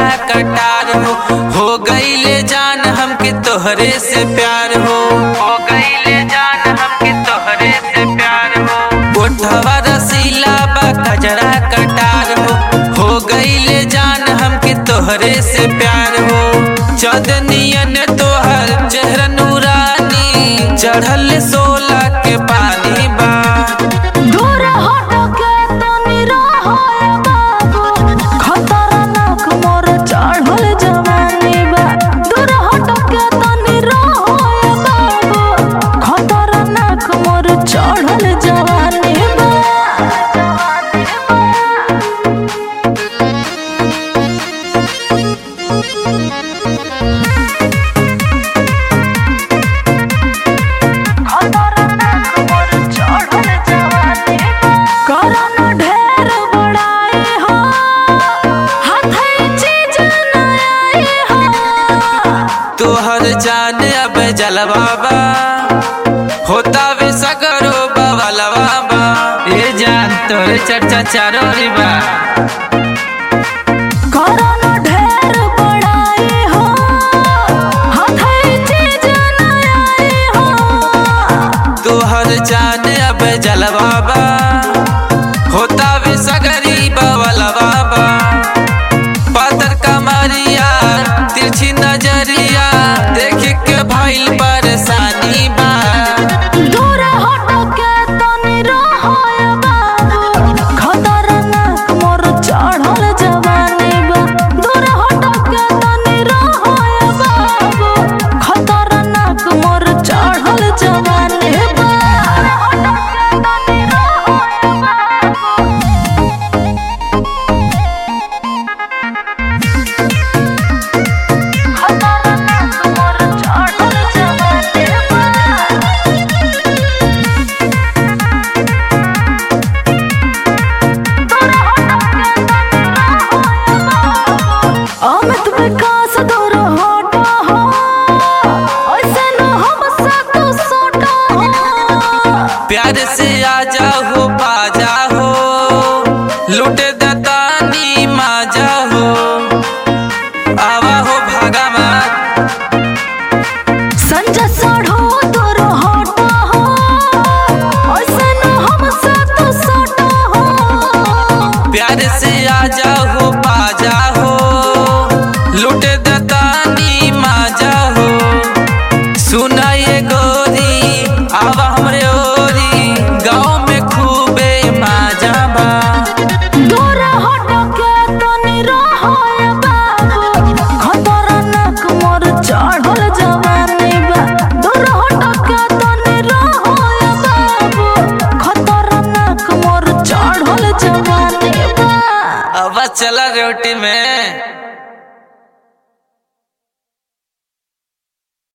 कटार हो हो गईले जान हमके तोहरे से प्यार हो हो गईले जान हमके तोहरे से प्यार हो ओठवा रसीला बा कजरा कटार हो हो गईले जान हमके तोहरे से प्यार हो चदनियन तोहर चेहरा नूरानी चढ़ल सोला के पानी बा दूर हट के तनी रहो ए बाबू खतरनाक मोर चढ़ल जवानी बा दूर हट के तनी रहो ए बाबू खतरनाक मोर चढ़ल जवानी बा खतरनाक मोर चढ़ल जवानी बा करन ढेर बड़ाई हो हाथे चीज न आई हो तोहर जान अब जलवाबा होता वे सगरो बवलवाबा ये जान तोरे चर्चा चारो रिबा करन ढेर बड़ाई हो हाथे चीज न आई हो तोहर जान अब जलवाबा होता वे सगरी बवलवाबा पातर कमरिया तिरछी नजरिया देख के भइल परेशानी बा दूर हट के तनी रहो ए बाबू खतरनाक मोर चढ़ल जवानी बा दूर हट के तनी रहो ए बाबू खतरनाक मोर चढ़ल जवानी बा हट के तनी रहो ए बाबू खतरनाक मोर चढ़ल जवानी बा अमित विकास दूर हटा हो ऐसे न हमसे तू सोटा हो प्यार से आ जाओ बाजा हो लुटे दतानी माजा हो आवा हो भागा मत संजय साढ़ो दूर हटा हो ऐसे न हमसे तू सोटा हो प्यार से आ जाओ बाजा हो लुटे दतानी माजा हो सुना ये गोरी आवा हमरे ओरी गाँव में खूबे माजा बा दूर हट के तनी रहो ए बाबू खतरनाक मोर चढ़ल जवानी बा दूर हट के तनी रहो ए बाबू खतरनाक मोर चढ़ल जवानी बा अब चला रोटी में